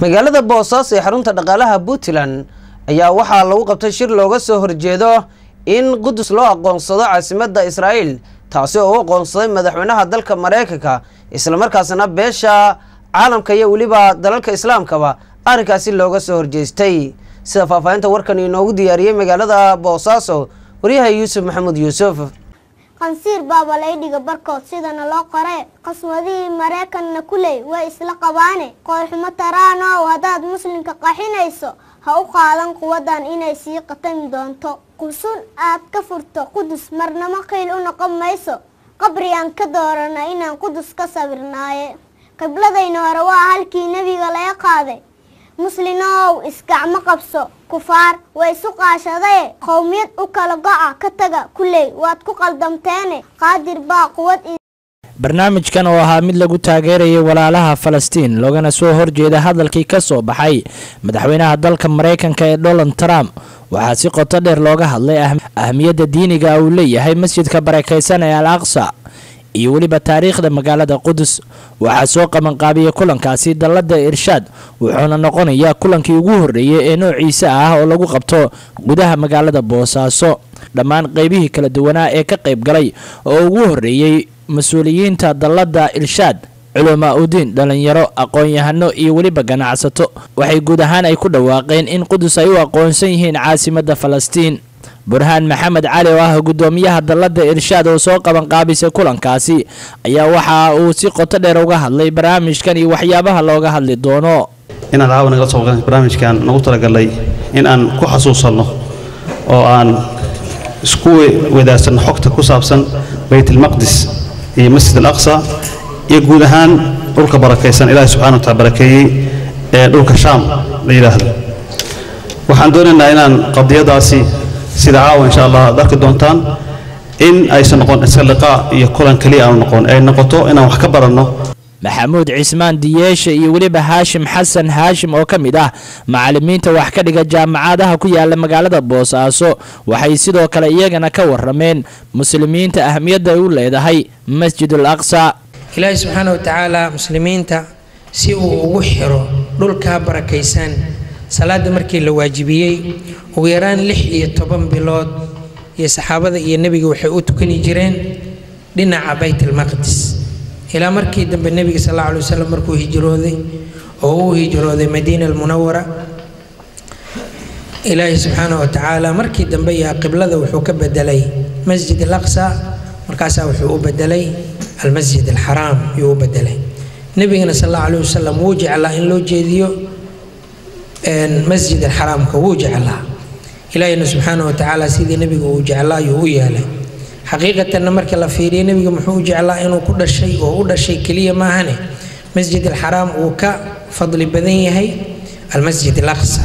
magaalada boosaaso ee xarunta dhaqaalaha puntland ayaa waxaa lagu qabtay shir looga soo horjeedo in qudus loo aqoonsado caasimadda israa'iil taasi oo u aqoonsaday madaxweynaha dalka maraykanka islamarkaasna beesha caalamka iyo weliba dalalka islaamkaba arrinkaasi looga soo horjeestay sida faahfaahinta warkan inoogu diyaariyey magaalada boosaaso waryaha yuusuf maxamuud yuusuf qansiir baaba laydhiga barkood sidana loo qore qaswadihii maraykanna kuley way isla qabaane qoorxumo taraanow haddaad muslimka qaxinayso ha u qaadan quwadan inay sii qatami doonto qusun aad ka furto qudus marnamo qiil u noqon mayso qabrigaan ka doorana inaan qudus ka sawirnaaye qibladayna hore waa halkii nebiga laga qaaday muslinow isgacmo qabso kufaar way isu qaashadaye qowmiyad u kala go-a ka taga kuley waad ku qaldamteene qaadir baa quwad barnaamijkan oo ahaa mid lagu taageerayay walaalaha falastiin loogana soo horjeeda hadalkii ka soo baxay madaxweynaha dalka maraykanka ee donald trump waxaa si qoto dheer looga hadlay ahmiyadda diiniga uu leeyahay masjidka barakaysan ee al aqsa iyo weliba taariikhda magaalada qudus waxaa soo qabanqaabiyay kulankaasi dallada irshaad wuxuuna noqonayaa kulankii ugu horreeyay ee noociisa ah oo lagu qabto gudaha magaalada boosaaso dhammaan qeybihii kala duwanaa ee ka qayb galay oo ugu horreeyey mas-uuliyiinta dallada irshaad culamaa udiin dhalinyaro aqoon-yahano iyo weliba ganacsato waxay guud ahaan ay ku dhawaaqeen in qudus ay u aqoonsan yihiin caasimadda falastiin burhaan maxamed cali oo ah guddoomiyaha dallada irshaad oo soo qabanqaabisay kulankaasi ayaa waxa uu si qoto dheer uga hadlay barnaamijkan iyo waxyaabaha looga hadli doono inaan caawa nagala soo barnaamijkan nagu talagalay in aan ku xasuusanno oo aan isku wadaagsanno xogta ku saabsan baytalmaqdis iyo masjid al aqsa iyo guud ahaan dhulka barakaysan ilaahay subxana wataala barakeeyey ee dhulka shaam la yidhaahdo waxaan doonaynaa inaan qadiyadaasi sida caawa insha allah ad arki doontaan in aysan noqon iska liqaa iyo kulan keliya aanu noqon ay noqoto inaan wax ka baranno maxamuud cismaan diyeeshe iyo weliba haashim xasan haashim oo ka mid ah macalimiinta wax ka dhiga jaamacadaha ku yaala magaalada boosaaso waxay sidoo kale iyagana ka warameen muslimiinta ahmiyadda ay u leedahay masjidul aqsa ilaahi subxaana wa tacaala muslimiinta si uu ugu xiro dhulkaa barakaysan salaada markii la waajibiyey ugu yaraan lix iyo toban bilood iyo saxaabada iyo nebiga waxay u tukani jireen dhinaca baytalmaqdis ilaa markii dambe nebiga sal alla alay wasalam markuu hijrooday oo uu hijrooday madiina almunawara ilaahi subxaana wa tacaala markii dambe yaa qiblada wuxuu ka bedelay masjid alaqsa markaasaa wuxuu u bedelay almasjid alxaraam yuu u bedelay nebigana sal alla alay wasalam wuu jeclaa in loo jeediyo masjid alxaraamka wuu jeclaa ilaahina subxaana wa tacaala sidii nebiga uu jeclaa ayuu u yeelay xaqiiqatanna marka la fiiriyo nebiga muxuu u jeclaa inuu ku dhashay oo u dhashay keliya maahane masjid alxaraam uu ka fadli badan yahay almasjid alaqsa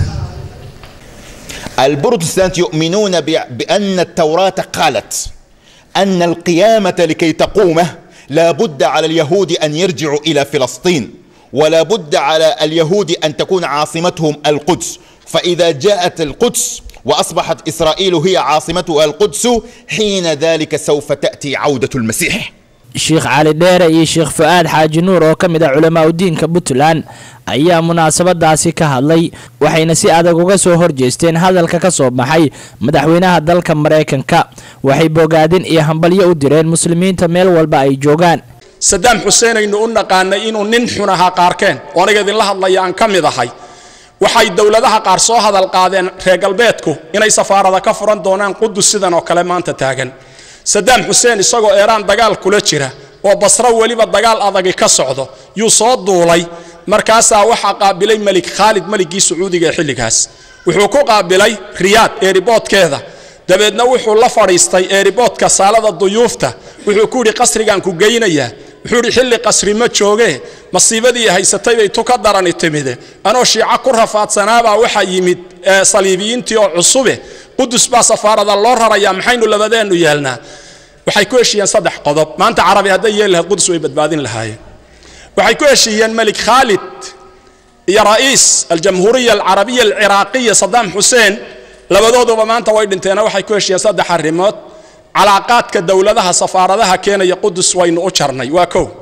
البروتستانت يؤمنون بأن التوراة قالت أن القيامة لكي تقوم لا بد على اليهود أن يرجعوا إلى فلسطين ولا بد على اليهود أن تكون عاصمتهم القدس فإذا جاءت القدس وأصبحت إسرائيل هي عاصمتها القدس حين ذلك سوف تأتي عودة المسيح sheekh cali dheere iyo sheekh fu-aad xaaji nuur oo ka mid ah culamaa udiinka puntland ayaa munaasabadaasi ka hadlay waxayna si adag uga soo horjeesteen hadalka ka soo baxay madaxweynaha dalka maraykanka waxay bogaadin iyo hambalyo u direen muslimiinta meel walba ay joogaan sadaam xuseen aynu u naqaanay inuu nin xun ahaa qaarkeen oo aniga idinla hadlaya aan ka mid ahay waxay dowladaha qaar soo hadal qaadeen reer galbeedku inay safaarada ka furan doonaan qudus sidan oo kale maanta taagan sadaam xuseen isagoo eeraan dagaal kula jira oo basro weliba dagaal adagi ka socdo yuu soo duulay markaasaa waxaa qaabilay melik khaalid meligii sacuudiga ee xilligaas wuxuu ku qaabilay riyaad eeriboodkeeda dabeedna wuxuu la fadhiistay eeriboodka saalada duyuufta wuxuu ku yidhi qasrigaan ku geynayaa wuxuu yidhi xilli qasri ma joogee masiibadii haysatay bay tu ka darani timide anoo shiico ku rafaadsanaabaa waxaa yimid saliibiyiintii oo cusube qudus baa safaarada loo rarayaa maxaynu labadeennu yeelnaa waxay ku heshiiyeen saddex qodob maanta carabi hadday yeeli lahayd qudus way badbaadin lahaayeen waxay ku heshiiyeen melik khaalid iyo ra'iis aljamhuuriya alcarabiya alciraaqiya sadaam xuseen labadooduba maanta way dhinteena waxay ku heshiiyeen saddex arrimood calaaqaadka dowladaha safaaradaha keenaya qudus waynu u jarnay waa kow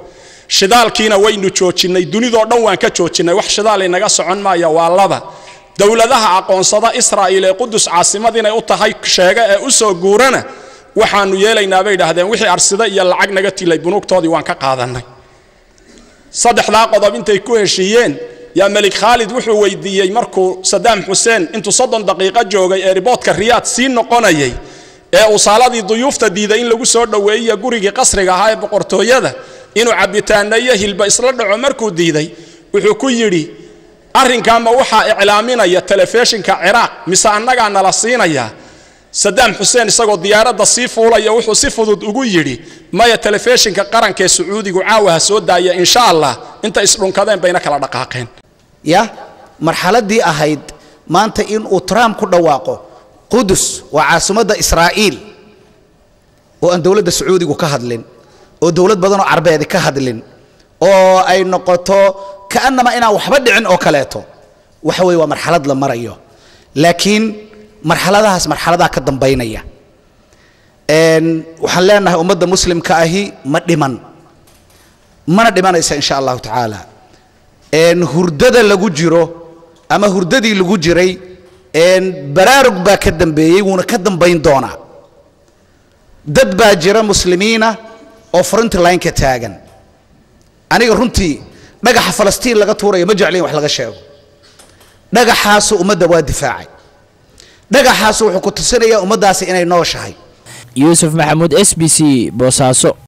shidaalkiina waynu joojinnay dunidoo dhan waan ka joojinnay wax shidaal inaga socon maaya waa laba dowladaha aqoonsada israa'iil ee qudus caasimad inay u tahay sheega ee u soo guurana waxaanu yeelaynaa bay idhaahdeen wixii arsida iyo lacag naga tilay bunuugtoodii waan ka qaadannay saddexdaa qodob intay ku heshiiyeen yaa melik khaalid wuxuu weydiiyey markuu sadaam xuseen intuu soddon daqiiqo joogay ee riboodka riyaad sii noqonayay ee uu saaladii duyuufta diiday in lagu soo dhoweeyiyo gurigii qasriga ahaa ee boqortooyada inuu cabitaana iyo hilba isla dhaco markuu diiday wuxuu ku yidhi arrinkaama waxaa iclaaminaya telefishinka ciraaq mise annagaa nala siinayaa sadaam xuseen isagoo diyaaradda sii fuulaya wuxuu si fudud ugu yidhi maya telefishinka qarankaee sacuudigu caawa ha soo daaya insha allah inta isdhunkadeen bayna kala dhaqaaqeen ya marxaladii ahayd maanta in uu trump ku dhawaaqo qudus waa caasimadda israa'iil oo aan dowladda sacuudigu ka hadlin oo dowlad badanoo carbeedi ka hadlin oo ay noqoto ka'annama inaan waxba dhicin oo kaleeto waxa weeye waa marxalad la marayo laakiin marxaladahaas marxaladaha ka dambaynaya waxaan leenahay ummadda muslimka ahi ma dhiman mana dhimanaysa insha allahu tacaala hurdada lagu jiro ama hurdadii lagu jiray baraarug baa ka dambeeyey wuuna ka dambayn doonaa dad baa jira muslimiina oo frontline-ka taagan aniga runtii dhagaxa falastiin laga tuurayo ma jeclin wax laga sheego dhagaxaasu ummadda waa difaacay dhagaxaasu wuxuu ku tusinayaa ummaddaasi inay nooshahay yuusuf maxamuud s b c boosaaso